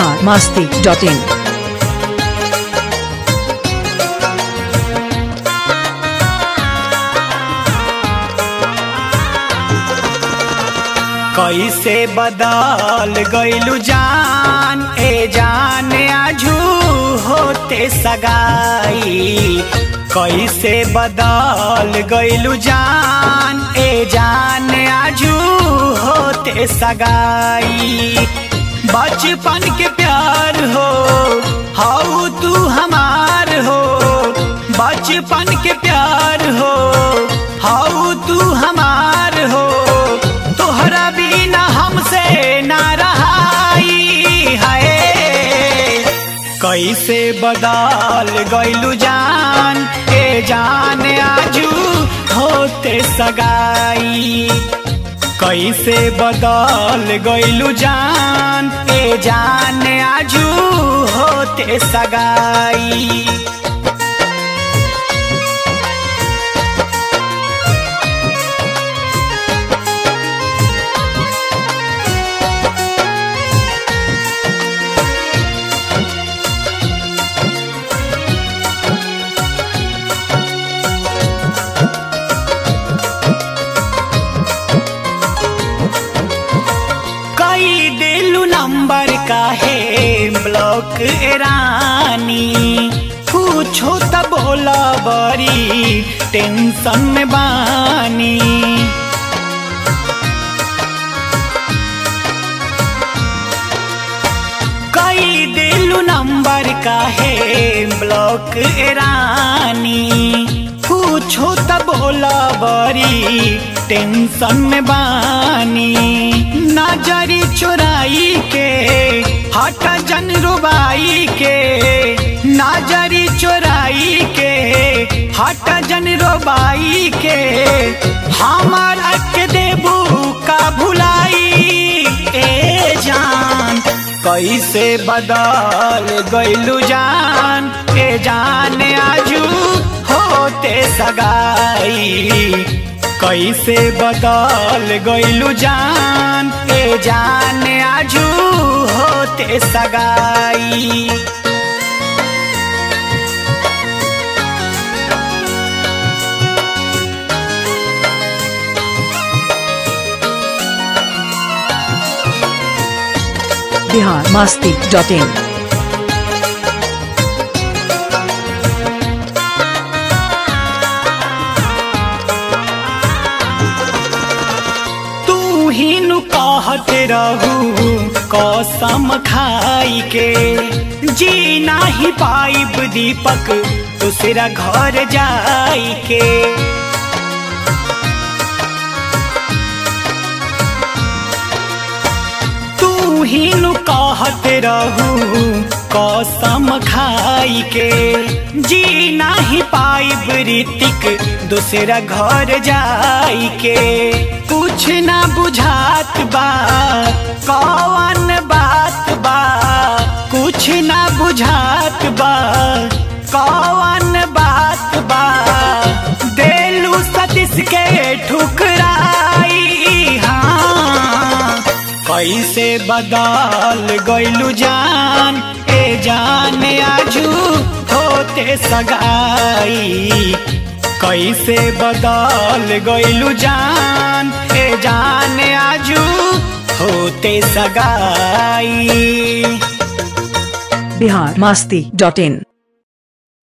Bihar Masti dot in कैसे बदल गईलू जान ए जान आजू होते सगाई कैसे बदल गईलू जान ए जान आजू होते सगाई बचपन के प्यार हो हाउ तू हमार हो बचपन के प्यार हो हाउ तू हमार हो तोहरा बिना हमसे ना रहाई है कैसे बदल गईलू जान ए जान आजू होते सगाई कैसे बदल गईलू जान ए जान आजू होते सगाई कई दिलू नंबर का है ब्लॉक रानी पूछो त बोला बड़ी टेंशन में बानी कई दिलू नंबर का है ब्लॉक रानी पूछो त बोला बड़ी टेंशन में बानी नजरी चुराई के हट जन रुबाई के नजरी चुराई के हट जन रुबाई के हमार के देबू का भुलाई ए जान कैसे बदल गईलू जान ए जान आजू होते सगाई कैसे बदल गईलू जान ए जान आजू होते सगाई बिहार मास्ती डॉट इन तू ही नु कहत रहू कसम खाई के जी नाही पाइब दीपक दूसरा घर जाई के तू ही नु कहत रहू कसम खाई के जी नाही पाइब ऋतिक दूसरा घर जाई के कुछ ना बुझात बा कौन बात बा कुछ ना बुझात बा कौन बात बा देलू सतीश के ठुकराई हाँ कैसे बदल गईलू जान ए जान आजू होते सगाई कैसे बदल गईलू जान ए जान आजू होते सगाई बिहार मास्ती डॉट इन